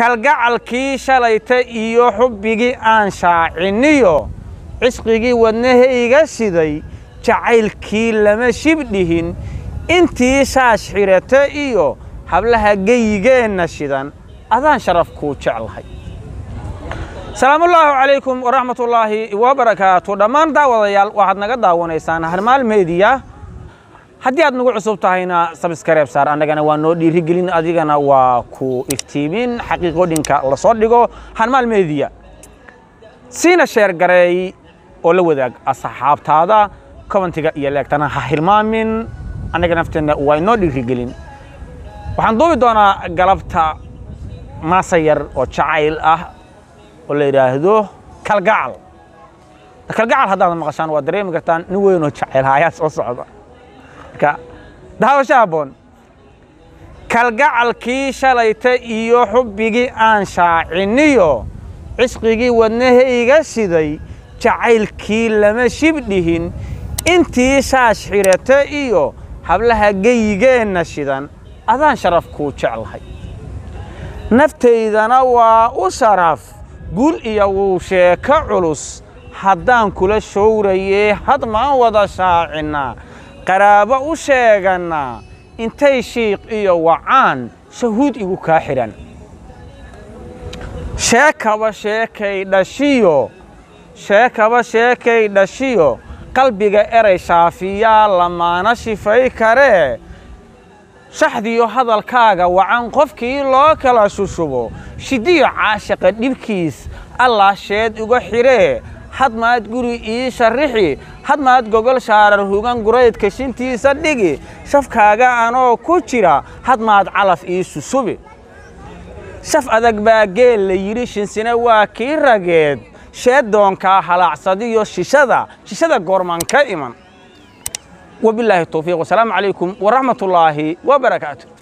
kalgacalkii shalayta iyo xubbigii aan shaaciniyo cisqigii wadnahayga siday jacaylkii lama shibdhihin intii shaash xidhata iyo hablaha geyigeenna shidan adaan sharaf kuu jeclahay salaamullaahi calaykum waraxmatullaahi wabarakaatu dhammaan daawadayaal waxaad naga daawanaysaan harmaal meediya haddii aad nagu cusub tahayna sabskareeb saar annagana waa noo dhiirigelin adigana waa ku iftiimin xaqiiqooyinka la soo dhigo harmaal meediya siina sheergareey oo la wadaag asxaabtaada kobantiga iyo leegtana ha hilmaamin annaga nafteenna waa inoo dhiirigelin waxaan duubi doonaa galabta maasa yar oo jacayl ah oo la yidhaahdo kalgacal kalgacal haddaad maqashaan waa dareemi kartaan nin weyn oo jacayl ayaa soo socda marka daawasho habboon kalgacalkii shalayta iyo xubbigii aan shaaciniyo cisqigii wadnahayga siday jacaylkii lama shibdhihin intii shaash xidhata iyo hablaha geyigeenna shidan adaan sharaf kuu jeclahay naftaydana waa u sharaf gul iyo wuu sheeko culus haddaan kula showrayee hadmaan wada shaacinnaa qaraabo u sheegannaa intay shiiq iyo wacaan shahuud igu kaa xidhan sheekaba sheekay dhashiyo sheekaba sheekay dhashiyo qalbiga eray shaafiyaa lamaana shifay karee shaxdiyo hadalkaaga wacan qofkii loo kala shushubo shidiyo caashaqa dhibkiis allaa sheed uga xidhee hadmaad guri ii sharrixi hadmaad gogol shaarar hugan guraydka shintiisa dhigi shafkaaga anoo ku jira hadmaad calaf ii susubi shaf adag baa geel la yidhi shinsina waa kii rageed sheeddoonkaa halaacsadiyo shishada shishada goormaan ka iman wabilaahi towfiiq wasalaamu calaykum waraxmat ullaahi wabarakaatu